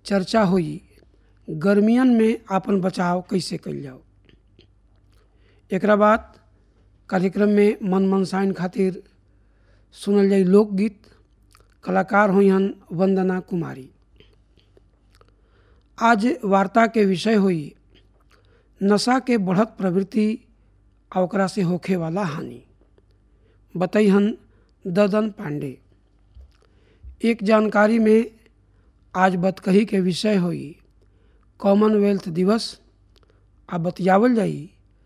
चर्चा हुई गर्मियन में आपन बचाव कैसे कल जाओ एक बाद कार्यक्रम में मन मनसाइन खातिर सुनल जाई लोकगीत कलाकार हुईहन वंदना कुमारी आज वार्ता के विषय हुई नशा के बढ़त प्रवृत्ति आ ओकरा से होखे वाला हानि बतैहन ददन पांडे एक जानकारी में आज बतकही के विषय हुई कॉमनवेल्थ दिवस आ बतियावल जाई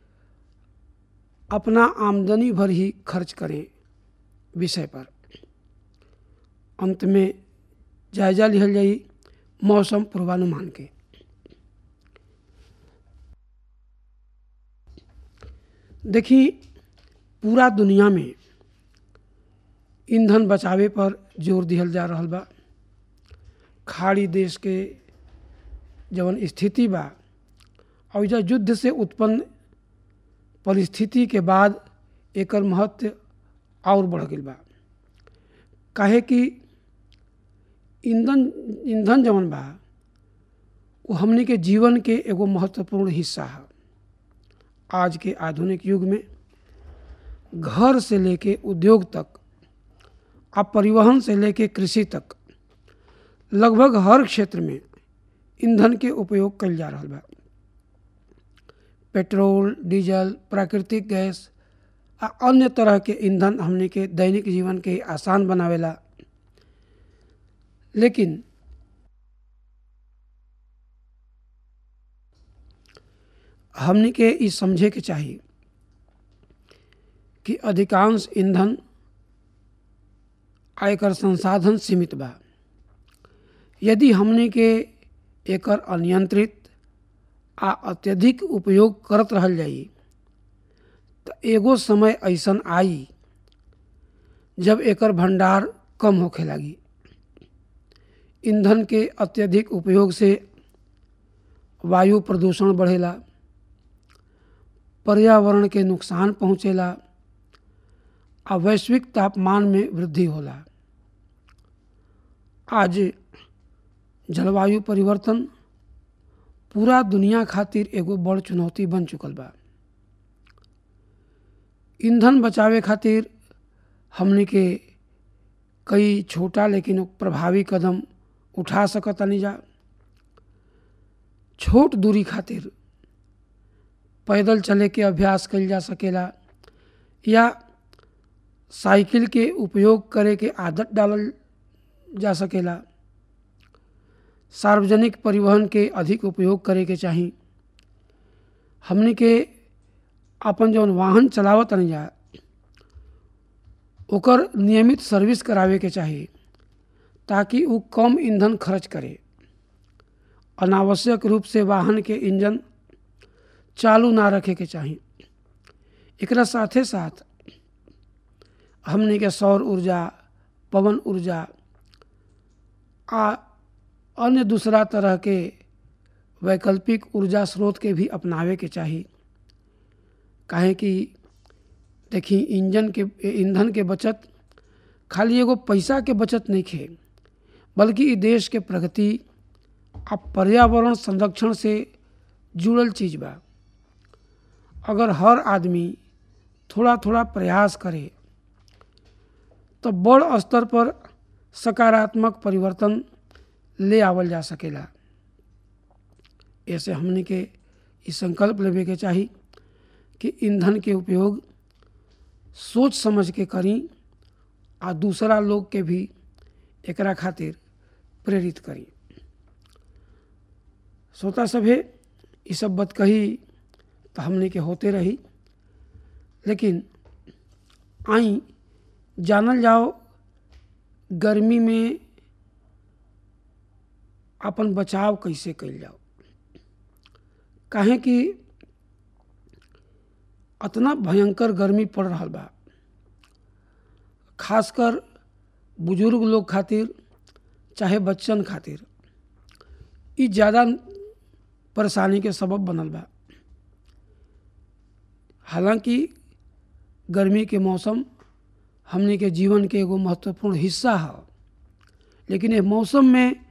अपना आमदनी भर ही खर्च करें विषय पर अंत में जायजा लिहल जाई मौसम पूर्वानुमान के देखी पूरा दुनिया में ईंधन बचावे पर जोर दिहल जा रहल बा खाड़ी देश के जवन स्थिति बा और युद्ध से उत्पन्न परिस्थिति के बाद एकर महत्व और बढ़ गई बा काहे कि ईंधन ईंधन जवन बा वो हमने के जीवन के एगो महत्वपूर्ण हिस्सा है आज के आधुनिक युग में घर से लेके उद्योग तक आ परिवहन से लेके कृषि तक लगभग हर क्षेत्र में ईंधन के उपयोग कल जा रहा बा पेट्रोल डीजल प्राकृतिक गैस आ अन्य तरह के ईंधन हमने के दैनिक जीवन के आसान बनावेला लेकिन हमने के ई समझे के चाहिए कि अधिकांश ईंधन आयकर संसाधन सीमित बा यदि हमने के एकर अनियंत्रित आ अत्यधिक उपयोग करत रहल जाई तो एगो समय ऐसन आई जब एकर भंडार कम होखे लगी ईंधन के अत्यधिक उपयोग से वायु प्रदूषण बढ़ेला पर्यावरण के नुकसान पहुँचेला आ वैश्विक तापमान में वृद्धि होला आज जलवायु परिवर्तन पूरा दुनिया खातिर एगो बड़ चुनौती बन चुकल बा ईंधन बचावे खातिर हमने के कई छोटा लेकिन प्रभावी कदम उठा सकतनी जा छोट दूरी खातिर पैदल चले के अभ्यास कल जा सकेला या साइकिल के उपयोग करे के आदत डालल जा सकेला सार्वजनिक परिवहन के अधिक उपयोग करे के चाही हमने के अपन जौन वाहन चलावत नहीं जा ओकर नियमित सर्विस करावे के चाही ताकि वो कम ईंधन खर्च करे अनावश्यक रूप से वाहन के इंजन चालू ना रखे के चाही एकरा साथे साथ हमने के सौर ऊर्जा पवन ऊर्जा आ अन्य दूसरा तरह के वैकल्पिक ऊर्जा स्रोत के भी अपनावे के चाही काहे कि देखी इंजन के ईंधन के बचत खाली एगो पैसा के बचत नहीं खे बल्कि ई देश के प्रगति आ पर्यावरण संरक्षण से जुड़ल चीज बा अगर हर आदमी थोड़ा थोड़ा प्रयास करे तो बड़ स्तर पर सकारात्मक परिवर्तन ले आवल जा सकेला ऐसे हमने के ई संकल्प लेवे के चाही कि ईंधन के उपयोग सोच समझ के करी आ दूसरा लोग के भी एकरा खातिर प्रेरित करी श्रोता सभे ये सब बात कही तो हमने के होते रही लेकिन आई जानल जाओ गर्मी में अपन बचाव कैसे कल जाओ काहे कि अतना भयंकर गर्मी पड़ रहा बा खासकर बुजुर्ग लोग खातिर चाहे बच्चन खातिर ई ज़्यादा परेशानी के सबब बनल बा हालांकि गर्मी के मौसम हमने के जीवन के एगो महत्वपूर्ण हिस्सा है लेकिन ये मौसम में